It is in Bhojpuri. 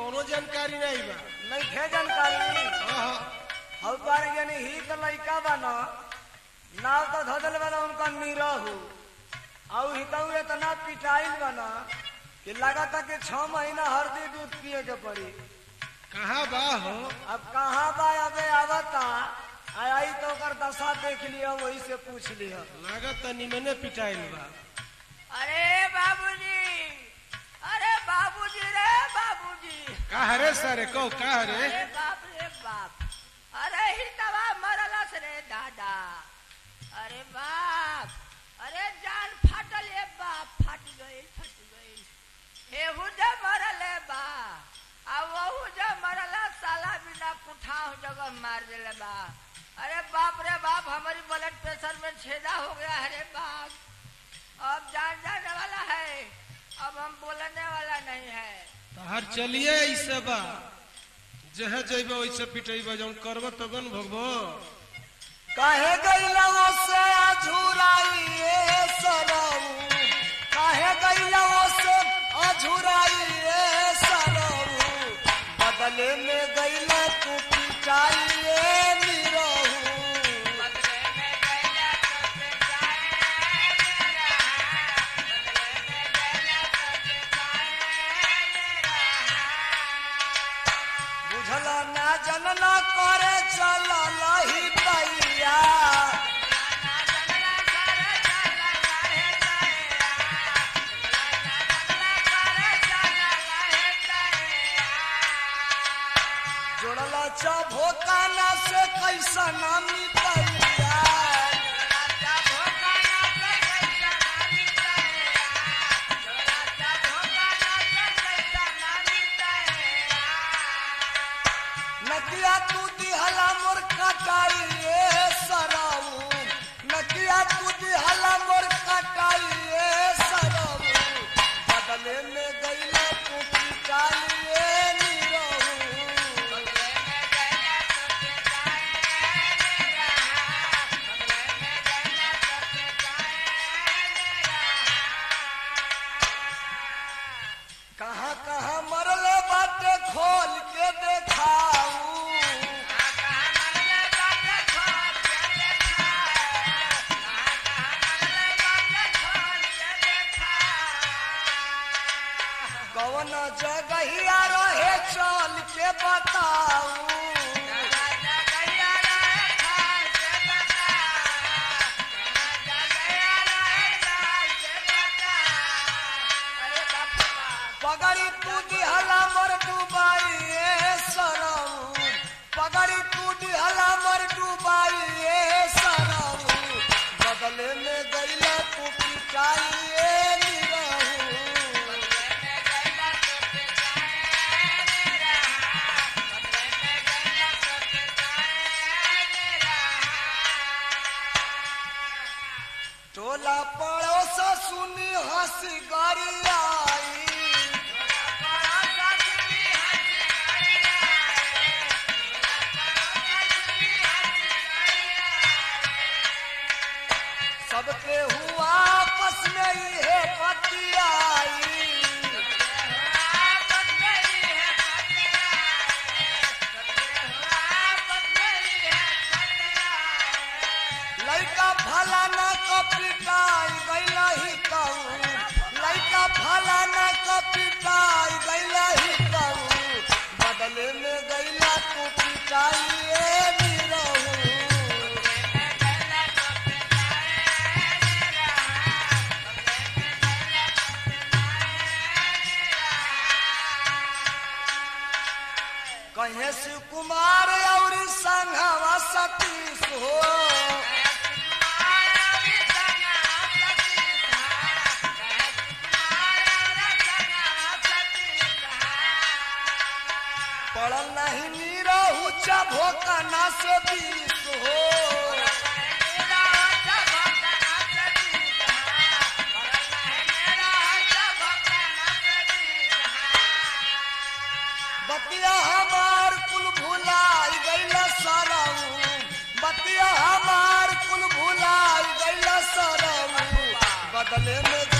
कौनो जानकारी नहीं बा नहीं खे जानकारी हाँ, हौ बार यानी ही तो लइका बा न नाव तो धदल बना उनका नीरहू और हितऊ इतना पिटाइल बना कि लगाता कि छह महीना हरदी दूध पिए के पड़ी कहाँ बा हो अब कहाँ बा अबे आवता आई आई तो ओकर दशा देख लिया वही से पूछ लिया लागत त निमने पिटाइल बा अरे बाबूजी अरे बाबूजी रे बाबूजी का हरे सर कहो का हरे अरे बाप रे बाप अरे ही तवा मरलस रे दादा अरे बाप अरे जान फाटल ए बाप फाट गई फट गई एहू जे मरले बा आ वहू जे मरला साला बिना पुठाव जगह मार देले बा अरे बाप रे बाप हमारी ब्लड प्रेशर में छेदा हो गया है रे बाप अब जान जाने वाला है अब हम बोलने वाला नहीं है तहर चलिए ऐसे बा जहे जइबे वैसे पिटेबे जौन करब तबन भगबो काहे गईला से अझुराइए सरऊ काहे गईला से अझुराइए सरऊ बदले में गईला तू पिटाइए निरहू बदले में गैया तो पिटाए मेरा बदले में गैया तो पिटाए मेरा बुझल ना जनना करे चल लही पैया जोड़ल चभोकाना से कैसा ना मिटैया नकिया तू दिहला मोर कटाइए सराऊ नकिया तू दिहला मोर कटाइए सराऊ बदले में गईला तू पिटाइए निरहू कहाँ कहाँ मरले बाटे खोल के देखाऊ कौन जगहिया रहे चल के बताऊ पगड़ी तू दिहला मोर डुबाइए सरऊ पगड़ी तू दिहला मोर डुबाइए सरऊ बदले में गईला तू पिटाइए निरहू टोला पड़ोस सुनी हंसी गरियाई सबके हुआ आपस में ये पतियाई लइका भला न कपिटाई गैला ही कहू लइका भला न कपिटाई गैला ही कहू बदले में गैला तू पिटाइए निरहू कहे शिव कुमार और संघवा सतीश हो पड़ल नहीं नीरहू चभोकना से बीस हो बतिया हमार कुल भुलाई गैला सरऊ बतिया हमार कुल भुलाई गैला सरऊ बदले में